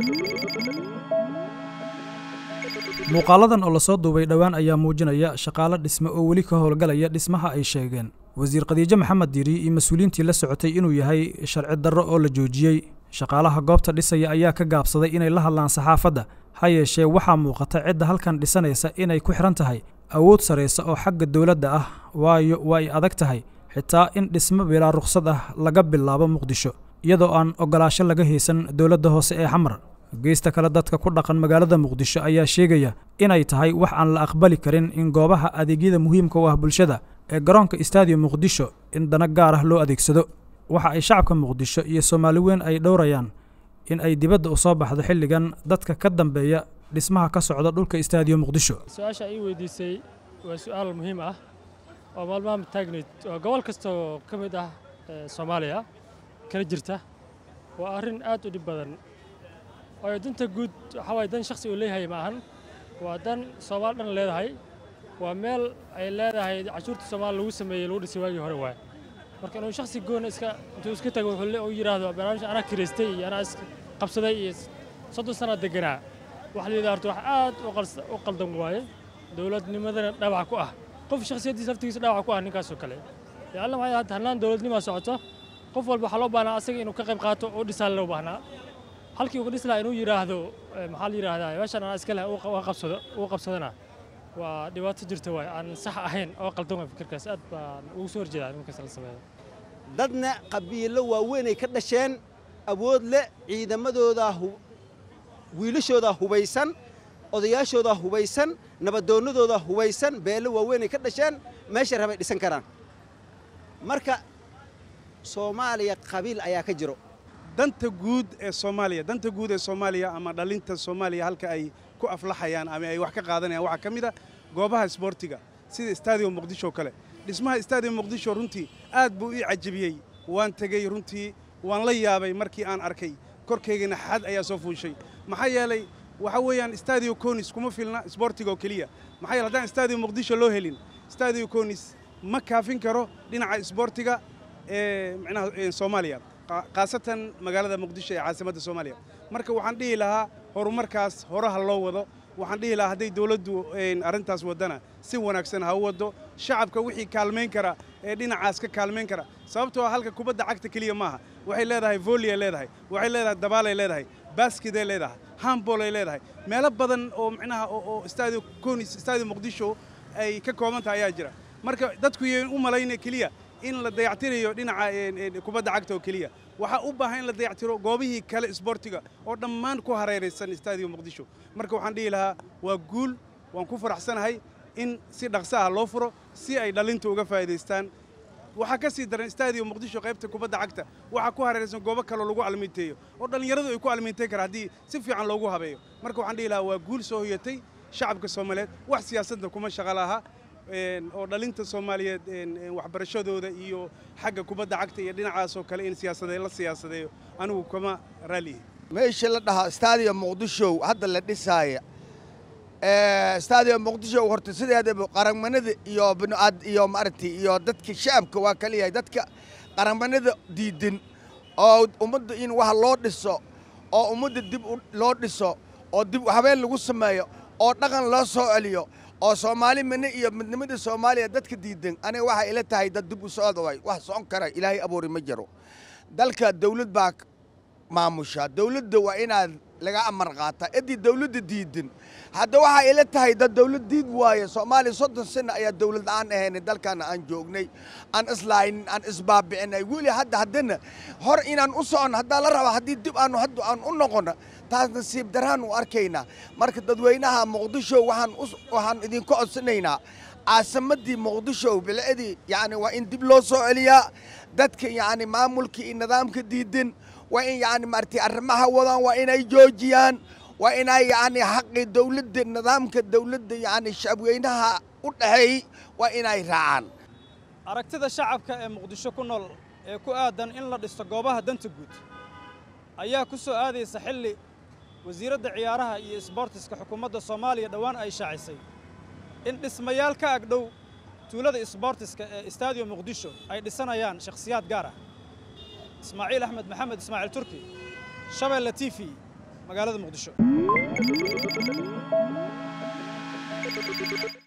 muuqaaladan oo lasoo duubay dhowaan ayaa muujinaya shaqaalo dhisme oo weli ka howlgalaya dhismaha ay sheegeen wasiir khadiijo maxamed diiri iyo mas-uuliyiintii la socotay inuu yahay sharci darro oo la joojiyey shaqaalaha goobta dhisaya ayaa ka gaabsaday inay la hadlaan saxaafadda ha yeeshee waxaa muuqata cidda halkan dhisanaysa inay ku xidhan tahay awood saraysa oo xagga dowladda ah waayo waa ay adag tahay xitaa in dhismo bilaa rukhsad ah laga bilaabo muqdisho iyadoo aan oggolaasho laga haysan dowladda hoose ee xamar geysta kale dadka ku dhaqan magaalada muqdisho ayaa sheegaya inay tahay wax aan la aqbali karin in goobaha adeegyada muhiimka u ah bulshada ee garoonka stadium muqdisho in dana gaar ah loo adeegsado waxa ay shacabka muqdisho iyo soomaali weyn ay dhowrayaan in ay dibadda u soo baxdo xilligan dadka ka dambeeya dhismaha ka socda dhulka stadium muqdisho su-aasha ii weydiisay waa su-aal muhiim ah oo maalmaha taagnayd oo gobol kastoo ka mid ah soomaaliya kala jirta waa arrin aad u dhib badan waayo danta guud waxaa waye dan shakhsi uu leeyahay ma ahan waa dan soomaali dhan leedahay waa meel ay leedahay cashuurta soomaaliya lagu sameeyey lagu dhisay waagii hore waay marka inuu shakhsi goona iska intuu iska tago wuxuu yidhaahdo barnaamij anaa kiraystay iyo anaa isqabsaday iyo soddon sana deganaa waxa la yidhaha horta wax aad u qaldan waaye dowladnimadana dhaawac ku ah qof shakhsiyaddiisa laftigiisa dhaawac ku ah ninkaasoo kale leanna waxay hadda hannaan dowladnimaa socoto qof walba waxaa loo baahnaa asaga inuu ka qayb qaato oo dhisaa loo baahnaa halkii uu ka dhis lahaa inuu yidhaahdo maxaa la yidhaahdaa meeshan anaa iska leh qabsado uu qabsadana waa dhibaato jirta waay aan sax ahayn oo qaldan waay fikirkaas aad baan ugu soo horjeedaa nimankaas la sameeyo dadna qabiilo waaweynay ka dhasheen awood leh ciidamadoodaa wiilashoodaa hubaysan odayaashoodaa hubaysan nabadoonnadoodaa hubaysan beelo waaweynay ka dhasheen meesha rabay dhisan karaan marka soomaaliya qabiil ayaa ka jiro danta guud ee soomaaliya danta guud ee soomaaliya ama dhalinta soomaaliya halka ay ku aflaxayaan ama ay wax ka qaadanayaan waxaa ka mid a goobaha isboortiga sida stadium muqdisho kale dhismaha stadium muqdisho runtii aad buu ii cajabiyey waan tegey runtii waan la yaabay markii aan arkay korkaygana xad ayaa soo fuushay maxaa yeelay waxa weeyaan stadio conis kuma filna isboortiga oo keliya maxaa yeele haddaan stadium muqdisho loo helin stadio conis ma kaafin karo dhinaca isboortiga ee micnaha soomaaliya khaasatan magaalada muqdisho ee caasimadda soomaaliya marka waxaan dhihi lahaa horumarkaas horaha loo wado waxaan dhihi lahaa hadday dawladdu arrintaas waddana si wanaagsan ha u waddo shacabka wixii kaalmayn kara ee dhinacaas ka kaalmayn kara sababtoo halka kubadda cagta keliya maaha waxay leedahay volleyay leedahay waxay leedahay dabaalay leedahay baskiday leedahay handbolay leedahay meelo badan oo micnaha oo stadio conis stadio muqdisho ay ka kooban tahay ayaa jira marka dadku yayn u malayna keliya in la dayactirayo dhinaca kubadda cagta oo keliya waxaa u baahan in la dayactiro goobihii kale isboortiga oo dhammaan ku hareeraysan stadium muqdisho marka waxaan dhihi lahaa waa guul waan ku faraxsanahay in si dhaqso ah loo furo si ay dhalintu uga faa'iidaystaan waxaa ka sii daran stadium muqdisho qaybta kubadda cagta waxaa ku hareeraysan goobo kaloo lagu almiinteeyo oo dhallinyaradu ay ku almiintayn karaan haddii si fiican loogu habeeyo marka waxaan dhihi lahaa waa guul soo hoyatay shacabka soomaaliyeed wax siyaasadda kuma shaqo laha oo dhalinta soomaaliyeed waxbarashadooda iyo xagga kubadda cagta iyo dhinacaasoo kale in siyaasadee la siyaasadeeyo anigu kama raalihi meesha la dhahaa stadium muqdisho hadda la dhisaaya stadium muqdisho horta sideedaba qaranmanida iyo binoaad iyo maaragtay iyo dadka shacabka waa kala yahay dadka qaranmanida diidan oo ummadda in wax loo dhiso oo ummadda dib loo dhiso oo dib habeen lagu sameeyo oo dhaqan loo soo celiyo oo soomaali mine iyo midnimada soomaaliya dadka diidan aniga waxay ila tahay dad dib u socda way wax socon kara ilaahay abuuri ma jiro dalka dawlad baa maamusha dawladda waa inaad laga amar qaataa ciddii dawladda diidan hadda waxaa ila tahay dad dawlad diid waaye soomaaliya soddon sano ayaa dawlad aan ahaynay dalkaana aan joognay aan islaaynin aan isbaabicinay weli hadda haddana hor inaan u soconno haddaa la rabaa haddii dib aanu hadda aan u noqonno taas nasiib daraan u arkaynaa marka dadweynaha muqdisho waxaan waxaan idinku codsanaynaa caasimaddii muqdisho bilcadii yacni waa in dib loo soo celiyaa dadka yacni maamulka iyo nidaamka diidan waa in yacni maaragtay arrimaha wadaan waa inay joojiyaan waa inay yacni xaqii dawladda nidaamka dawladda yacni shacabweynaha u dhaxeey waa inay raacaan aragtida shacabka ee muqdisho ku nool ee ku aadan in la dhisto goobaha danta guud ayaa ku soo aadaysa xilli wasiiradda ciyaaraha iyo isboortiska xukuumadda soomaaliya dhowaan ay shaacisay in dhismayaal ka agdhow tuulada isboortiska ee stadium muqdisho ay dhisanayaan shakhsiyaad gaar ah ismaaciil axmed maxamed ismaaciil turki shabeelle t v magaalada muqdisho